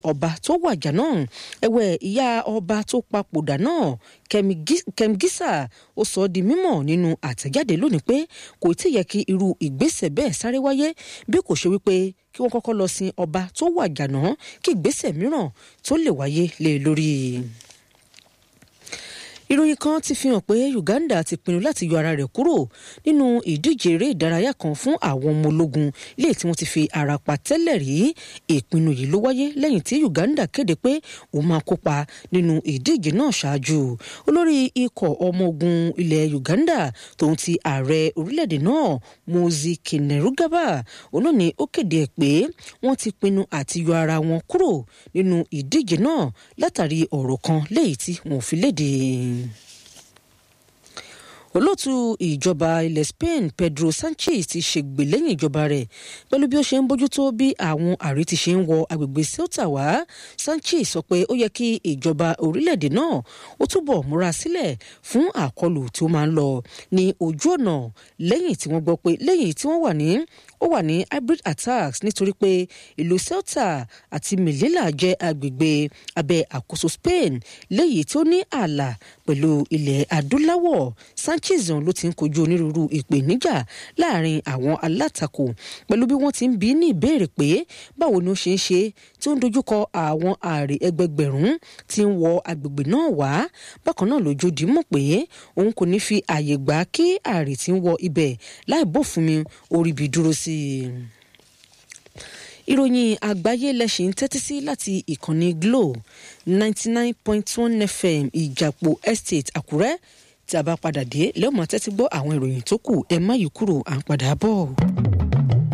ọba tó wàjà náà ẹ̀wẹ̀ ìyá ọba tó papòdà náà kemgisa ó sọ ọ́ di mímọ̀ nínú àtẹ̀jáde lónìí pé kò tí ì yẹ kí irú ìgbésẹ̀ bẹ́ẹ̀ sáré wáyé bí kò ṣe wípé kí wọ́n kọ́kọ́ lọ sin ọba tó wàjà náà kí ìgbésẹ̀ mìíràn tó lè wáyé lé lórí ìròyìn kan ti fi hàn pé Uganda ti pinnu láti yọ ara rẹ̀ kúrò nínú ìdíje eré ìdárayá kan fún àwọn ọmọ ológun ilé tí wọ́n ti fi ara pa tẹ́lẹ̀ rí ìpinnu yìí ló wáyé lẹ́yìn tí Uganda kéde pé òun máa kópa nínú ìdíje náà ṣáájú olórí ikọ̀ ọmọ ogun ilẹ̀ Uganda tòun ti ààrẹ orílẹ̀-èdè náà Muhoozi Kainerugaba òun náà ni ó kéde ẹ̀ pé wọ́n ti pinnu àti yọ ara wọn kúrò nínú ìdíje náà látàrí ọ̀rọ̀ kan léyìí tí wọ́n fi léde olóòtú ìjọba ilẹ̀ Spain Pedro Sanchez ti ṣègbè lẹ́yìn ìjọba rẹ̀ pẹ̀lú bí ó ṣe ń bójútó bí àwọn àrí ti ṣe ń wọ agbègbè Ceuta wá Sanchez sọ pé ó yẹ kí ìjọba orílẹ̀-èdè náà ó túbọ̀ múra sílẹ̀ fún àkọlù tí ó máa ń lọ ní ojú ọ̀nà lẹ́yìn tí wọ́n gbọ́ pé lẹ́yìn tí wọ́n wà ní ó wà ní hybrid attacks nítorí pé ìlú Ceuta àti Melilla jẹ́ agbègbè abẹ́ àkóso Spain léyìí tí ó ní ààlà pẹ̀lú ilẹ̀ adúláwọ̀ Sanchez ló ti ń kojú onírúurú ìpèníjà láàrin àwọn alátakò pẹ̀lú bí wọ́n ti ń bi ní ìbéèrè pé báwo ni ó ṣe ń ṣe tí ó ń dojúkọ àwọn ààrẹ ẹgbẹgbẹ̀rún tí ń wọ agbègbè náà wá bákan náà lójú dìímọ̀ pé òun kò ní fi ààyè gbà kí ààrẹ tí ń wọ ibẹ̀ láì bófin mi orí bí dúró sí i ìròyìn àgbáyé lẹ́sìn ń tẹ́tí sí láti ìkànnì Glo ninety nine point one FM ìjàpọ̀ estate Àkúrẹ́ tí a bá padà dé lẹ́wọ̀n tẹ́tí gbọ́ àwọn ìròyìn tó kù ẹ má yí kúrò à ń padà bọ̀.